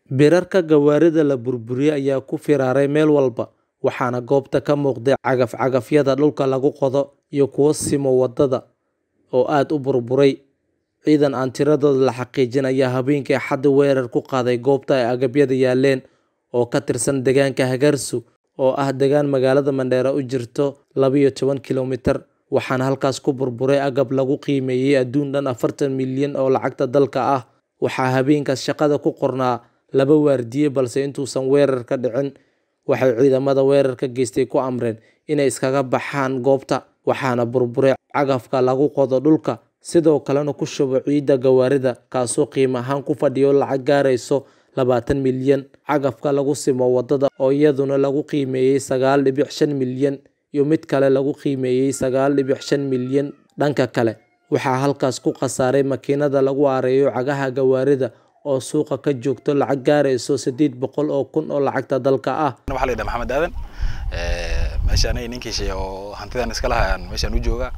Birarka gawaarida la burburiyay ayaa ku firaray meel walba, waxaana goobta ka muuqday cagaf-cagafyada dhulka lagu qodo iyo kuwa simo wadada oo aad u burburay. Ciidan aan tiradooda la xaqiijin ayaa habeenkii Axadda weerar ku qaaday goobta ay agabyadu yaaleen, oo ka tirsan deegaanka Hagarsu oo ah deegaan magaalada Mandera u jirta laba iyo toban kiiloomitir, waxaana halkaas ku burburay agab lagu qiimeeyay adduun dhan afartan milyan oo lacagta dalka ah. Waxaa habeenkaas shaqada ku qornaa laba waardiye balse intuusan weerarka dhicin, waxay ciidamada weerarka geystay ku amreen inay iskaga baxaan goobta, waxaana burburay cagafka lagu qodo dhulka, sidoo kalena ku shubo ciidda gawaarida, kaasoo qiime ahaan ku fadhiya lacag gaaraysa labatan milyan. Cagafka lagu simo wadada oo iyaduna lagu qiimeeyay sagaal dibic shan milyan iyo mid kale lagu qiimeeyay sagaal dibic shan milyan. Dhanka kale, waxaa halkaas ku khasaaray makiinada lagu aareeyo cagaha gawaarida oo suuqa ka joogta lacag gaaraysa sideed boqol oo kun oo lacagta dalka ah. waxaa la yidhaha maxamed aadan meeshaan ay ninkii shay oo hantidan iska lahayaan meeshaan u jooga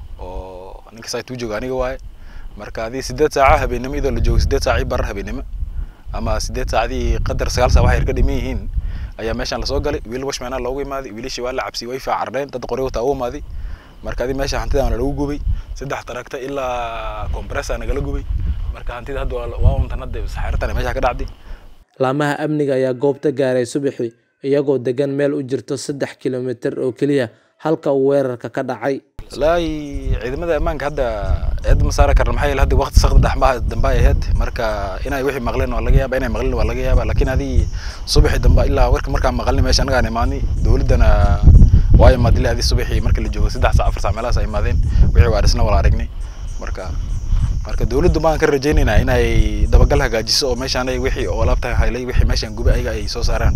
oo ninka site u jooga aniga waaye marka adii sideed saaca habeenimo iyadoo la joogo sideed saac ii barar habeenimo ama sideed saacadii qadar sagaal saac waxay ka dhiman yihiin ayaa meeshaan lasoo galay wiil washmana loogu imaaday wiilashii waa la cabsiyey way faacardheen dad qori wataa u imaaday marka adii meesha hantidan lagu gubay saddex taragta ilaa compressor nagala gubay marka hantida hadda waa untan hadda saxaartan meesha ka dhacday Laamaha amniga ayaa goobta gaaray subaxii, iyagoo degan meel u jirta saddex kiiloomitir oo keliya halka uu weerarka ka dhacay. wallaahi ciidamada ammaanka hadda eed ma saari karna maxaa yeele hadda waqti saqda dhaxmaha dambe ay ahayd marka inay wixii maqleen waa laga yaaba inay maqleen waa laga yaaba laakiin adii subaxii dambe ilaa warka markaan maqalnay meesha anagaan imaanay dowladdana waa imaad ilaa adii subaxii marka la joogo saddex saac afar saac meelahaas ay imaadeen wixii waa dhisna wala aragnay marka marka dowladdu baan ka rajaynaynaa inay dabagal hagaajiso oo meeshaan ay wixii oo alaabta haylay wixii meeshaan gubay ayaga ay soo saaraan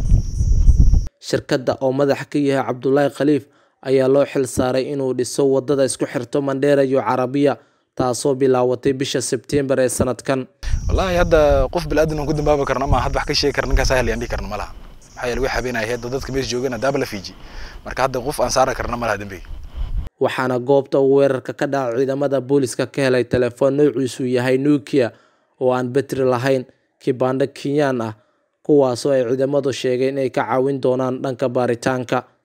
Shirkadda oo madax ka yahay Cabdullaahi Khaliif ayaa loo xil saaray inuu dhiso wadada isku xirta Mandera iyo Carabiya, taasoo bilaabatay bisha Sebteembar ee sanadkan. wallaahi hadda qof bilaadan aan ku dambaabi karno ama hadda wax ka sheegi karno ninkaas ahal yaan dhihi karno ma laha maxaa yeele wixii habeen ay ahayd dadka meesha joogana daaba la fiiji marka hadda qof aan saari karno ma laha dembiga waxaana goobta uu weerarka ka dhacay ciidamada booliska ka helay telefoon noociisu yahay Nokia oo aan batri lahayn, kibandho Kenyan ah, kuwaasoo ay ciidamadu sheegeen inay ka caawin doonaan dhanka baaritaanka.